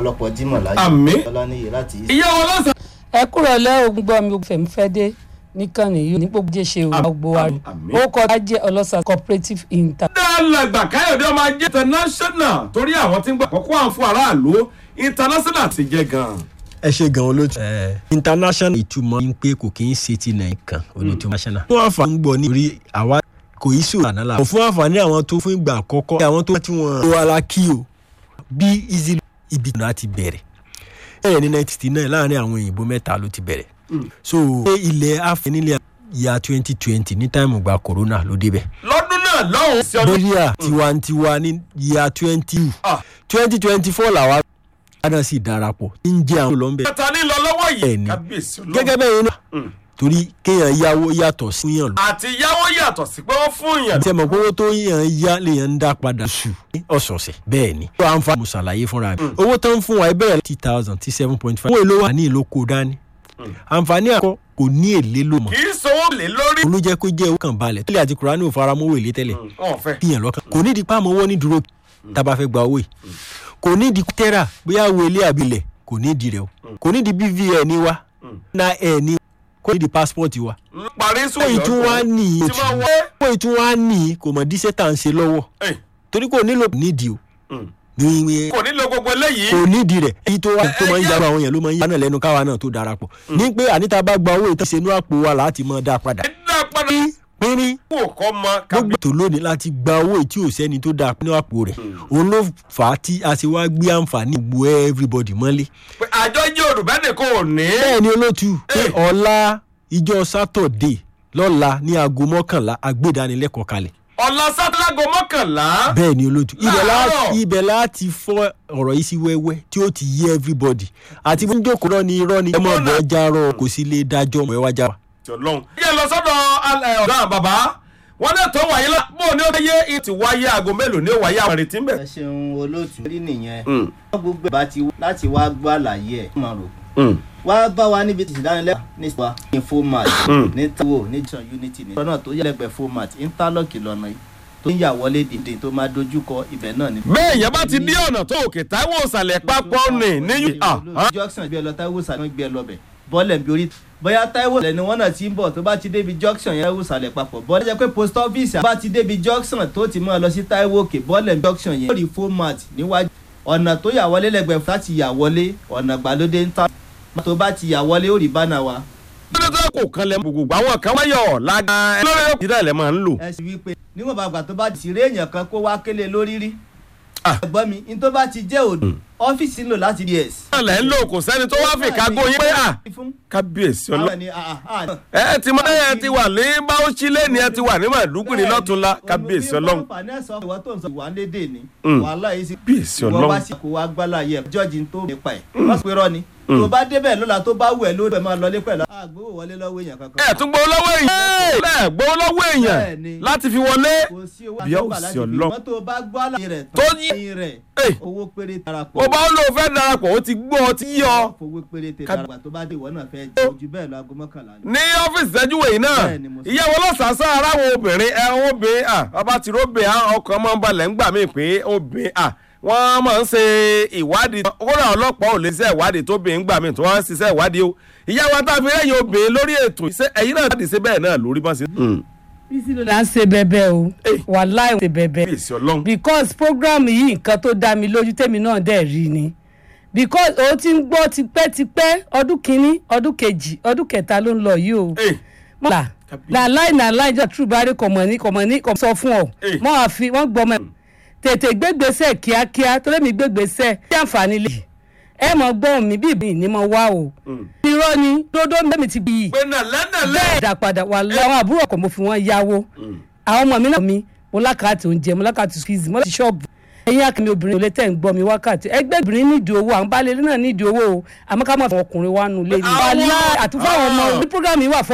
ọ̀pọ̀lọpọ̀ jímọ̀ láyé Àmín. ọlọ́niyè láti ìyá wọn lọ́sàn. ẹ kúrò lẹ́ ogun gbọ́ mi fẹ̀mí fẹ́ dé níkànnì yìí ní gbogbo jẹ́ ṣe òun gbogbo wa rí àmín. ó kọ́ ajé ọlọ́sà cooperative inter. dálàgbà káyọ̀dé ọmọ ajé international torí àwọn tí ń gbà kọ́kọ́ àwọn fún aráàlú international ti jẹ́ gan-an. ẹ ṣe gan olóòtú. international ìtumọ̀ ní pé kò kí ń ṣe ti nàìjíríà kan onítùmọ̀ national. fún àǹfààní gbọ́ nítorí àwa kò í sùn àná la. kò fún àǹfààní àwọn tó fún ìgbà àkọ́kọ́. àwọn tó ti wọn. ó wà lá kí o bí easy ibi náà ti bẹ̀rẹ̀. bẹ́ẹ̀ ní nineteen sixty nine láàrin àwọn òyìnbó mẹ́ta ló ti bẹ̀rẹ̀. so ṣé ilẹ̀ afẹ́ nílẹ̀ ya twenty twenty ní táìmù gba corona ló débẹ̀. lọ́dún náà lọ́hùn. sí ọdún nàìjíríà tiwantiwa ní ya twenty Ah. twenty twenty four làwa náà sì darapọ̀ ń jẹ́ àwọn olóńbẹ̀. kẹta ní lọ lọ́wọ́ yìí Bẹ́ẹ̀ni. kábíyèsí ọlọ́run. gẹ́gẹ́ bẹ́ẹ̀ náà torí kéèyàn yáwó yàtọ̀ sí yàn lọ. àti yáwó yàtọ̀ sí pé wọ́n fún yàn. àti ẹ̀mọ̀ pé owó tó yàn yá lèèyàn ń dá padà sù ní ọ̀sọ̀ọ̀sẹ̀ bẹ́ẹ̀ ni. ó àǹfààní mo ṣàlàyé fúnra mi. owó tó ń fún wa ẹ bẹ̀rẹ̀ láti thousand tí seven point five. owó èlò wa ní ìlú kó dání. àǹfààní àkọ́ kò ní èlé ló mọ̀. kì í sanwó lé lórí. olú jẹ́ kó jẹ́ owó kan balẹ̀. tẹ́lẹ̀ àti kùránì ò faramọ́wọ́ èlé tẹ́lẹ̀. wọn fẹ́. kíyàn lọ́kàn. kò ní di pàmò owó ní dúró tá a bá fẹ́ gba owó yìí. kò ní di tẹ́rà bóyá wo ilé àbílẹ̀ kò ní di rẹ̀ o. kò ní di bvn wa na ẹ̀ ní kò ní di passport wa parí sùn ó ìtún wá ní tí wọ́n wé. ó ìtún wá ní kò mọ̀ díṣẹ́ tá à ń ṣe lọ́wọ́ Ẹ̀, torí kò nílò nídìí o mm. ní kò nílò gbogbo eléyìí. kò nídìí rẹ̀ èyí tó wá tó máa ń jábọ̀ àwọn èèyàn ló máa ń yá náà lẹ́nu káwa náà tó darapọ̀ ní pé àníta bá gba owó ìtàn ìṣẹ́nu àpò wa láti máa dá padà dá padà. pínrín kò kọ́ mọ kábí. gbogbo ètò lónìí láti gba owó tí ò sẹ́ni tó dáa nínú àpò rẹ̀ òun ló fà á tí a ṣe wá gbé àǹfààní gbogbo everybody mọ́lé pé àjọ jẹ́ olùbẹ́ nìkan ò ní. bẹ́ẹ̀ ni olóòtú pé Hey. ọ̀la ìjọ sátọ̀dé lọ́la ní aago mọ́kànlá agbédánilẹ́kọ̀ọ́ kalẹ̀ ọ̀la sátálágò mọ́kànlá. bẹ́ẹ̀ ni olóòtú ibẹ̀ Láàárọ̀. láti ibẹ̀ láti fọ́ ọ̀rọ̀ yìí sí wẹ́wẹ́ tí ó ti yé everybody àti bí jókòó rọ́ ni irọ́ ni ẹ mọ̀ bọ́ járọ̀ kò sí lè dájọ́ mọ̀ ẹ wá já wa. ọlọ́run. yẹ lọ sọ́dọ̀ alẹ́ ọ̀gá bàbá wọn náà tó wáyé lá bó ni ó yé ti wáyé aago mélòó ni ó wáyé àwọn ìrètí ń bẹ̀. ẹ ṣeun olóòtú rí nìyẹn wọn gbogbo ẹ̀ bá ti wá láti wá gbọ́ àlàyé ẹ̀ máa rò wá bá wa níbi tí ìdánilẹ́kọ̀ọ́ ní wa ní format ní tawo ní johnson unity ní. ọ̀nà tó yẹlẹgbẹ́ format interlock lọ́nà yìí tó ń yà wọlé dìde tó máa dojúkọ ibẹ̀ náà ni. bẹ́ẹ̀ yẹn bá ti dí ọ̀nà tó òkè táwọn òsàlẹ̀ papọ̀ ní ní junction gbé ẹ lọ táíwò sàlẹ̀ gbé ẹ lọ bẹ̀ bọ́ọ̀lẹ̀ bí orí bóyá táíwò sàlẹ̀ ni wọ́n náà ti ń bọ̀ tó bá ti débi junction yẹn táíwò sàlẹ̀ papọ̀ bọ́ọ̀lẹ̀ jẹ́ pé post office bá ti débi junction tó ti máa lọ sí táíwò òkè bọ́ọ̀lẹ̀ junction yẹn lórí format níwájú ọ̀nà tó yà wọlé lẹ́gbẹ̀ẹ́ láti yà wọlé ọ̀nà gbàlódé ń ta tó bá ti yà wọlé ó rí bánà wa. lọ́dọ̀ kò kan lẹ́ gbogbo àwọn kan wáyọ̀ lága lórí òkè náà lẹ́ máa ń lò. ẹ sì wí pé níwọ̀n bàgbà tó bá ti rí èèyàn kan kó wá kélé lórí rí. Ah. ẹ̀gbọ́n mi ní tó bá ti jẹ́ òdo ọ́fíìsì ń lò láti ds. náà lẹ́ ń lò kò sẹ́ni tó wá fi kágó yín pé à kábíyèsí ọlọ́ àwọn ni ah, ah, ah. ẹ ti mọ ẹ ti wà ní báwọ̀sí lẹ́ni ẹ ti wà ní màdúgbìrì lọ́túnla kábíyèsí ọlọ́run. ìwọ tó ń sọ ìwà lédè ni Mm. wàhálà yìí sí. Kábíyèsí ìwọ Ọlọ́run. wá sí kó wá gbálà yẹ jọ́ọ̀jì tó nípa ẹ̀ wọ́n sì pé rọ́ ni. tó bá débẹ̀ lọ́la tó bá wù ẹ́ lórí ẹ̀ máa lọlé pẹ̀lú. àgbówó wọlé lọ́wọ́ èèyàn kankan. ẹ tún gbowó lọ́wọ́ èèyàn ẹ gbowó lọ́wọ́ èèyàn Bẹ́ẹ̀ni. láti fi wọlé. kò sí owó Bí a ò àgbà sí láti fi Ọlọ́run. mọ́tò bá gbọ́ àlàyé rẹ̀ Tó tán yí- lẹ́yìn rẹ̀ Ẹ̀. owó péré darapọ̀. ó bá ń lò fẹ́ darapọ̀ ó ti gbọ́ ọ ti yọ. fowó péré tẹ Ká- darapọ̀ tó bá dé ìwọ náà fẹ́ jẹ́ ojú bẹ́ẹ̀ lọ aago mọ́kànlá ni. ní ọ́fíìsì sẹ́júwèé yìí náà Bẹ́ẹ̀ni, mo sọ. ìyàwó lọ́sàásá aráwọ̀ obìnrin ẹ obìnrin à bàbá tí róbè á ọkàn máa ń balẹ̀ ńgbà míì pé obìnrin à wọ́n máa ń ṣe ìwádìí kódà ọlọ́pàá ò lè ṣe ìwádìí tó bìnrin ńgbà míì tó wọ́n ń ṣiṣẹ́ ìwádìí o ìyàwó àtàfin lẹ́yìn obìnrin lórí ètò ìṣe ẹ̀yìn náà ti ṣe bẹ́ẹ̀ náà lórí bá ṣe. bísí ló là ń ṣe bẹbẹ o Eh. wàláì ṣe bẹbẹ bíyèsí ọlọ́run because program yìí nǹkan tó dá mi lójú tèmi náà dẹ̀ rí ni because ó ti ń gbọ́ tipẹ́tipẹ́ ọdún kínní ọdún kejì ọdún kẹta ló ń lọ yìí o Eh, mọ́là làláì nàláì jọ trúbárí kọ̀mọ̀ ní kọ̀mọ̀ ní kọ̀mọ̀ sọ fún ọ Eh. mọ́ àfi wọ́n gbọ́ mọ́ tètè gbégbèsè kíákíá torí mi gbégbèsè tí àǹfààní lè ẹ mọ̀ gbọ́ mi bí ìbí ni mo wá o irọ́ ni dodo mẹ́mi ti bí yìí pé nàlẹ́nàlẹ́ bẹ́ẹ̀ dà padà wà láwọn àbúrò ọkọ̀ mo fi wọ́n yáwó àwọn ọmọ mi náà mi mo lákàtì oúnjẹ mo lákàtì skills mo láti ṣọ́ọ̀bù ẹ̀yin akẹ́mi obìnrin olè tẹ̀ ń gbọ́ mi wákàtí ẹgbẹ́ obìnrin nídìí owó àwọn baálé ilé náà nídìí owó o àmọ́ ká má fọ ọkùnrin wa nù lé ní. Àwọn- wàhálà àtúfáwọn ọmọ Ah. ní program yìí wà fún